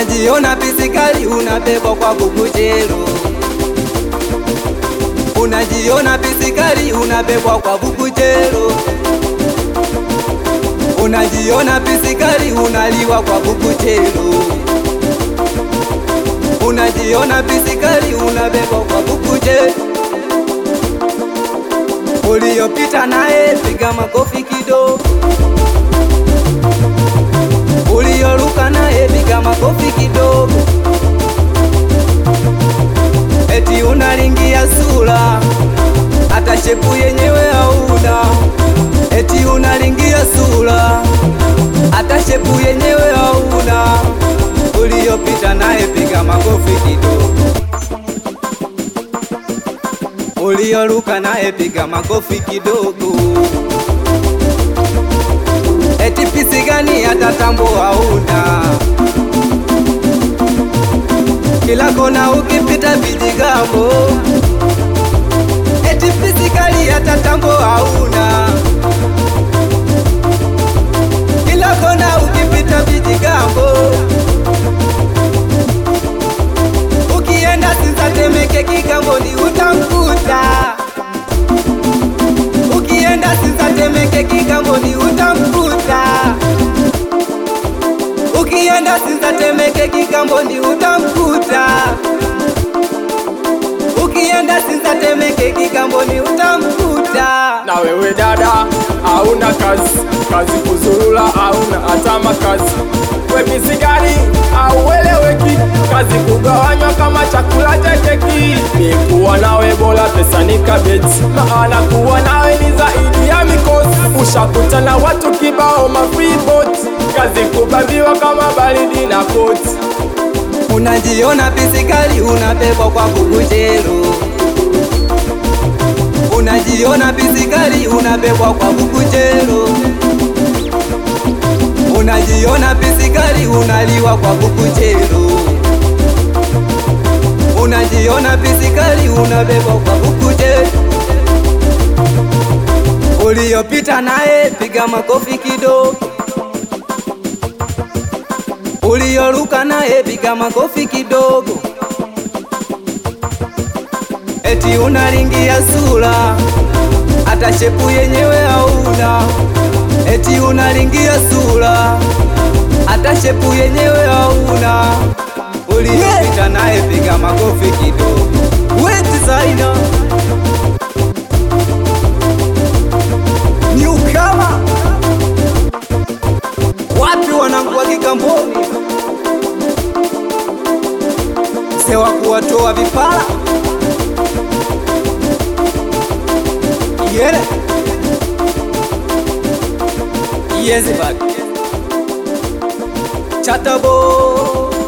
Unajiona pisikali unabebwa kwa bukujero, unajiona pisikali unabebwa kwa bukujero, unajiona pisikali unaliwa kwa bukujero, unajiona pisikali unabebwa kwa bukujero. Uliopita naye piga makofi kidogo, uliyoruka naye piga makofi kidogo. Eti unalingia sura, hata shepu yenyewe hauna. Eti unalingia sura, hata shepu yenyewe hauna. Uliopita naye piga makofi kidogo, uliyoruka naye piga makofi kidogo. Eti pisi gani hata tambo hauna, kila kona ukipita vijigambo. Eti pisi kali hata tambo hauna, kila kona ukipita vijigambo. Ukienda Sinza, Temeke, Kigamboni utamkuta. Ukienda Sinza, Temeke, Kigamboni utamkuta. Ukienda Sinza, Temeke, Kigamboni utamkuta. Ukienda Sinza, Temeke, Kigamboni utamkuta. Na wewe dada, hauna kazi, kazi kuzurula, hauna hata makazi. We misigari aueleweki, kazi kugawanywa kama chakula cha keki. Ni kuwa nawe bora pesa ni kabeti, maana kuwa nawe ni zaidi ya mikosi. Ushakutana watu kibao mafreebot, kazi kubambiwa kama baridi na koti. Unajiona pisikali unabebwa kwa bukujero, unajiona pisikali unabebwa kwa bukujero, unajiona pisikali unaliwa kwa bukujero, unajiona pisikali unabebwa kwa bukujero. Uliyopita naye piga makofi kidogo uliyoruka naye piga makofi kidogo. Eti unalingia sura, hata shepu yenyewe hauna. Eti unalingia sura, hata shepu yenyewe hauna. Uliyopita naye piga makofi kidogo. We designer Newcomer wapi wanangu wa Kigamboni, sewa kuwatoa vipala yele yezebad chatabo